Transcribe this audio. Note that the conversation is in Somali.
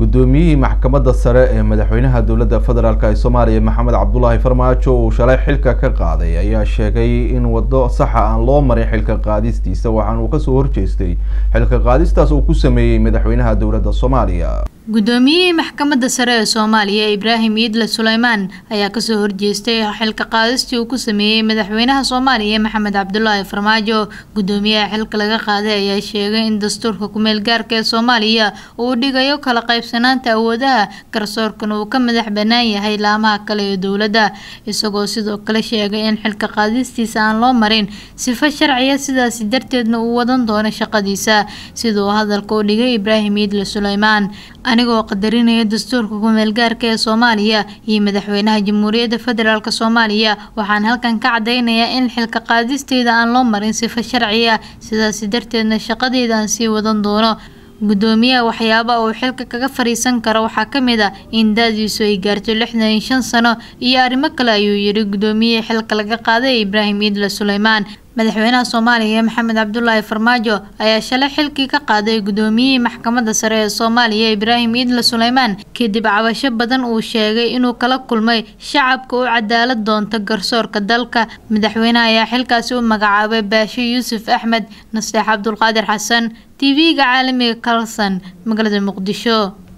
guddoomiyihii maxkamadda sare ee madaxweynaha dowladda federaalk ee soomaaliya maxamed cabdulaahi farmaajo uu shalay xilka ka qaaday ayaa sheegay in waddo saxa aan loo marin xilka qaadistiisa waxaana uu kasoo horjeestay xilka qaadistaas uu ku sameeyey madaxweynaha dowladda soomaaliya guddoomiyihii maxkamadda sare ee soomaaliya ibraahim iidle suleymaan ayaa kasoo horjeestay xilka qaadistii uu ku sameeyey madaxweynaha soomaaliya maxamed cabdulaahi farmaajo guddoomiyaha xilka laga qaaday ayaa sheegay in dastuurka kumeel gaarka ee soomaaliya uu dhigayo kala qaybsanaanta awoodaha garsoorkan uu ka madax bannaan yahay laamaha kale ee dowladda isagoo sidoo kale sheegay in xilka qaadistiisa aan loo marin sifo sharciya sidaasi darteedna uu wadan doono shaqadiisa siduu hadalka u dhigay ibraahim iidle suleymaan anigoo qadarinaya dastuurka kumeelgaarka ee soomaaliya iyo madaxweynaha jamhuuriyadda federaalk soomaaliya waxaan halkan ka cadeynayaa in xilka qaadisteyda aan loo marin sifo sharci ah sidaasi darteedna shaqadeyda aan sii wadan doono guddoomiyaha waxyaaba uu xilka kaga fariisan karo waxaa ka mid ah in da-diisu ay gaarto lixdan iyo shan sano iyo arrimo kale ayuu yidhi guddoomiyihii xilka laga qaaday ibraahim iidle suleymaan madaxweynaha soomaaliya maxamed cabdulaahi farmaajo ayaa shalay xilkii ka qaaday guddoomiyihii maxkamadda sare ee soomaaliya ibraahim iidle suleymaan kadib cabasho badan uu sheegay inuu kala kulmay shacabka u cadaalad doonta garsoorka dalka madaxweynaha ayaa xilkaasi u magacaabay baasho yuusuf axmed nasteex cabdulqaadir xasan t v-ga caalamiga kalson magaalada muqdisho